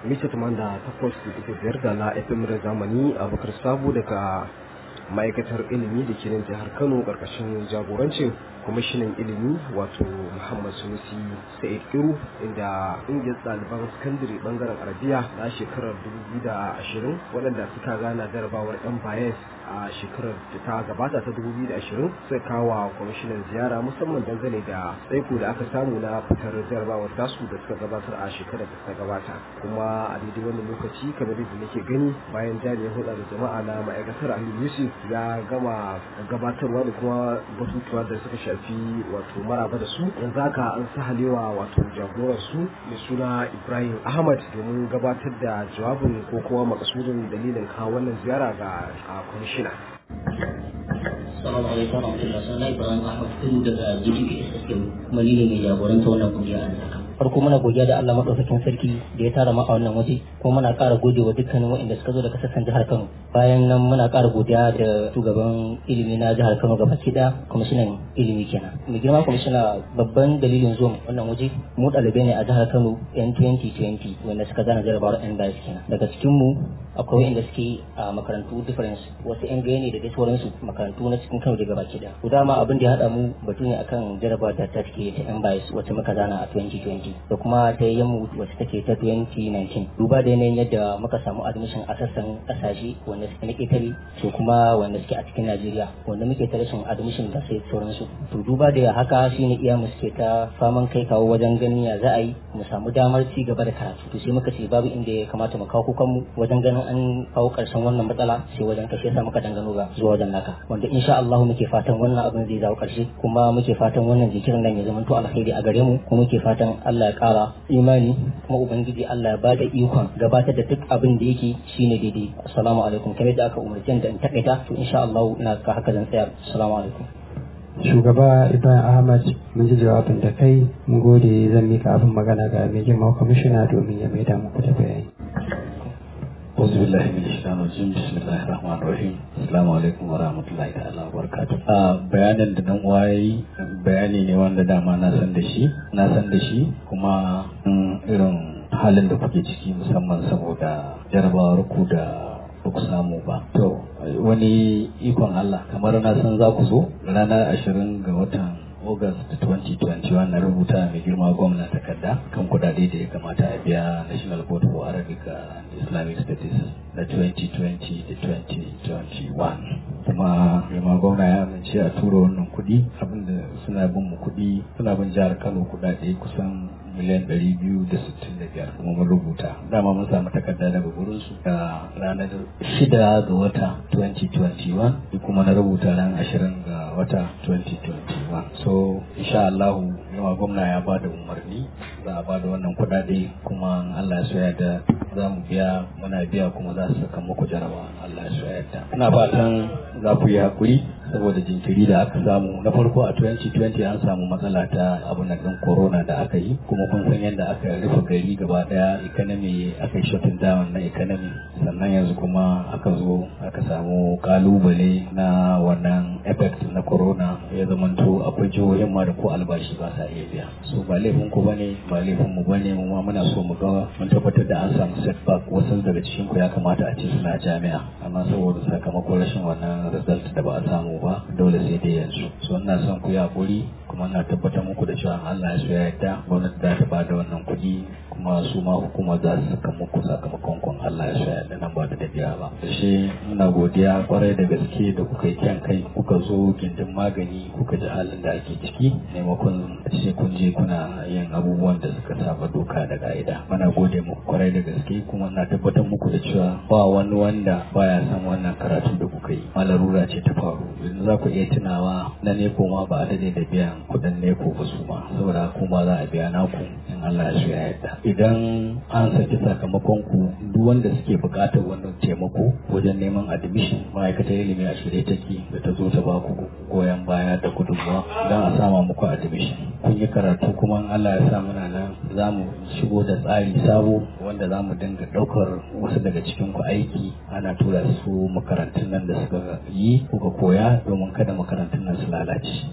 mita da takwas da biyar da na fm da zamani abokar sabo daga ma'aikatar ilimi da ke nan jihar kano karkashin jagorancin kwamishinan ilimi wato muhammad sunusi sa'id iru inda ƙungiyar ɗaliban sakandare bangaren arabiya na shekarar 2020 waɗanda suka gana jarabawar yan bayes a shekarar da ta gabata ta 2020 sai kawo kwamishinan ziyara musamman dangane da tsaiko da aka samu na fitar jarabawar tasu da suka gabatar a shekarar da ta gabata kuma a daidai wannan lokaci kamar yadda nake gani bayan jami'in hulɗa da jama'a na ma'aikatar ali yusuf ya gama gabatarwa da kuma batutuwa da suka shafi wato maraba da su yanzu haka an sahalewa wato jagorar su mai suna ibrahim ahmad domin gabatar da jawabin ko kuma makasudin dalilin kawo wannan ziyara ga kwamishin shida. Assalamu alaikum wa rahmatullahi sunana Ibrahim Ahmad tun daga GTPS System kuma ni ne mai jagoranta wannan kungiya a Zaka. Farko muna godiya da Allah madaukakin sarki da ya tara mu a wannan waje kuma muna ƙara gode wa dukkanin waɗanda suka zo daga sassan jihar Kano. Bayan nan muna ƙara godiya da shugaban ilimi na jihar Kano gaba da kwamishinan ilimi kenan. Mai girma kwamishina babban dalilin zuwa wannan waje mu ɗalibai ne a jihar Kano yan 2020 wanda suka zana jarabawar yan bayas kenan. Daga cikin mu akwai waɗanda suke a makarantu difference wasu yan gaya ne da dai sauransu makarantu na cikin Kano daga baki da. Ku dama abin da ya haɗa mu batu ne akan jarabawar da ta take ta yan bayas wacce muka zana a 2020 da kuma ta yammu wacce take ta 2019. Duba da yanayin yadda muka samu admission a sassan ƙasashe wanda suke na ƙetare to kuma wanda suke a cikin Najeriya wanda muke ta rashin admission da sai sauransu. To duba da haka shine iya mu suke ta faman kai kawo wajen ganin ya za a yi mu samu damar ci gaba da karatu. To sai muka ce babu inda ya kamata mu kawo kukanmu wajen ganin an kawo ƙarshen wannan matsala sai wajen kashe sa muka dangano ga zuwa wajen naka wanda insha Allah muke fatan wannan abin zai zawo ƙarshe kuma muke fatan wannan jikirin nan ya zama to alkhairi a gare mu kuma muke fatan Allah ya ƙara imani kuma ubangiji Allah ya bada ikon gabatar da duk abin da yake shine daidai assalamu alaikum kamar da aka umarce da in takaita to insha Allah ina ka haka zan tsaya assalamu alaikum shugaba ibrahim ahmad mun ji jawabin da kai mun gode zan mika abin magana ga mai girma kwamishina domin ya maida muku da bayani أعوذ بالله من الشيطان الرجيم بسم الله الرحمن الرحيم السلام عليكم ورحمة الله تعالى وبركاته bayanin da dan waye bayani ne wanda dama na san da shi na san da shi kuma irin halin da kuke ciki musamman saboda jarabawar ku da ba ku samu ba to wani ikon Allah kamar na san za ku zo ranar ashirin ga watan August 2021 na rubuta mai girma gwamna takarda kan kudade da ya kamata a biya National Board for Arabic and Islamic Studies na 2020 da 2021 kuma girma gwamna ya amince a tura wannan kudi abinda suna bin mu kudi suna bin jihar Kano kudade kusan miliyan ɗari biyu da sittin da biyar kuma mun rubuta dama mun samu takarda daga gurin su da ranar shida ga wata 2021 kuma na rubuta ran ashirin ga wata 2021 so insha Allah yawa gwamna ya ba da umarni za a ba da wannan kuɗaɗe kuma Allah ya soya da za mu biya muna biya kuma za su saka muku jarawa Allah ya soya da ina fatan za ku yi hakuri saboda jinkiri da aka samu na farko a 2020 an samu matsala ta abu na ɗin corona da aka yi kuma kun san yadda aka rufe gari gaba daya economy aka yi shutting down na economy sannan yanzu kuma aka zo aka samu kalubale na wannan effect na corona ya zamanto akwai jihohin ma da ko albashi ba sa iya biya so ba laifin ku bane ba laifin mu bane mu ma muna so mu ga mun tabbatar da an samu setback wasu daga cikin ku ya kamata a ce suna jami'a amma saboda sakamakon rashin wannan result da ba a samu ba dole sai dai yanzu so ina son ku yi hakuri kuma ina tabbatar muku da cewa Allah ya so ya yarda gwamnati za ta bada wannan kuɗi kuma su ma hukuma za su saka muku sakamakon kun Allah ya so ya yarda nan ba da dabiya ba da shi muna godiya kwarai da gaske da kuka yi kyan kai kuka zo gindin magani kuka ji halin da ake ciki maimakon ce kun je kuna yin abubuwan da suka saba doka da ka'ida muna gode muku kwarai da gaske kuma na tabbatar muku da cewa ba wani wanda baya san wannan karatu da kuka yi malarura ce ta faru yanzu za ku iya tunawa na neko ma ba a dade da biyan kudin neko ba su ma saboda kuma za a biya naku in Allah ya so ya yarda idan an saki sakamakon ku duk wanda suke buƙatar wannan taimako wajen neman admission ma'aikatar ilimi a shirye take da ta zo ta ba ku goyon baya da gudunmawa don a sama muku admission kun yi karatu kuma in Allah ya sa muna nan za mu shigo da tsari sabo wanda za mu dinga ɗaukar wasu daga cikin ku aiki ana tura su makarantun nan da suka yi kuka koya domin kada makarantun nan su lalace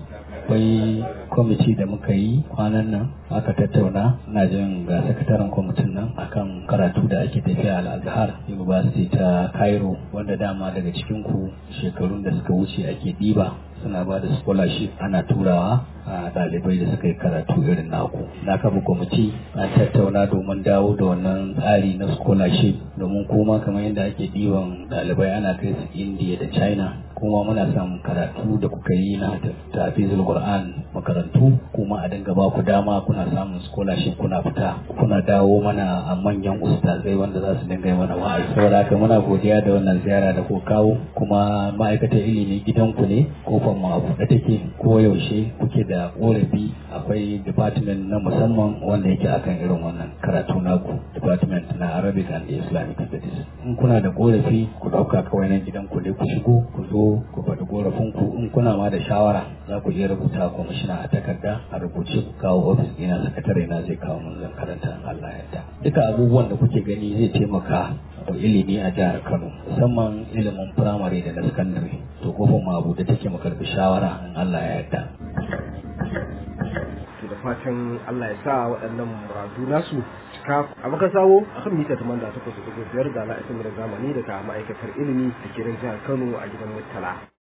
akwai kwamiti da muka yi kwanan nan aka tattauna na jin ga sakataren kwamitin nan akan karatu da ake tafiya al-azhar university ta cairo wanda dama daga cikin ku shekarun da suka wuce ake ɗiba suna ba da scholarship ana turawa a ɗalibai da suka yi karatu irin naku na kafa kwamiti an tattauna domin dawo da wannan tsari na scholarship domin kuma kamar yadda ake ɗiban ɗalibai ana kai su india da china kuma muna samun karatu da kuka yi na tafizul qur'an makarantu kuma a dinga ba ku dama kuna samun scholarship kuna fita kuna dawo mana a manyan ustazai wanda za su dinga yi mana wa'azi saboda haka muna godiya da wannan ziyara da ku kawo kuma ma'aikatar ilimi gidanku ne kofar mu a buɗe take ko yaushe kuke da korafi akwai department na musamman wanda yake akan irin wannan karatu naku department na arabic and islamic studies in kuna da korafi ku ɗauka kawai nan gidanku ne ku shigo ku zo ku faɗi korafinku in kuna ma da shawara za ku iya rubuta kwamishina a takarda a rubuce ku kawo ofis ɗina sakatare na zai kawo mun zan karanta in Allah ya yarda duka abubuwan da kuke gani zai taimaka wa ilimi a jihar Kano musamman ilimin firamare da na sakandare to kofar ma abu da take mu karbi shawara in Allah ya yarda da fatan Allah ya sa waɗannan muradu nasu cika a maka sawo akan mita taman da takwas da biyar da la'asar da zamani daga ma'aikatar ilimi da ke jihar Kano a gidan Murtala.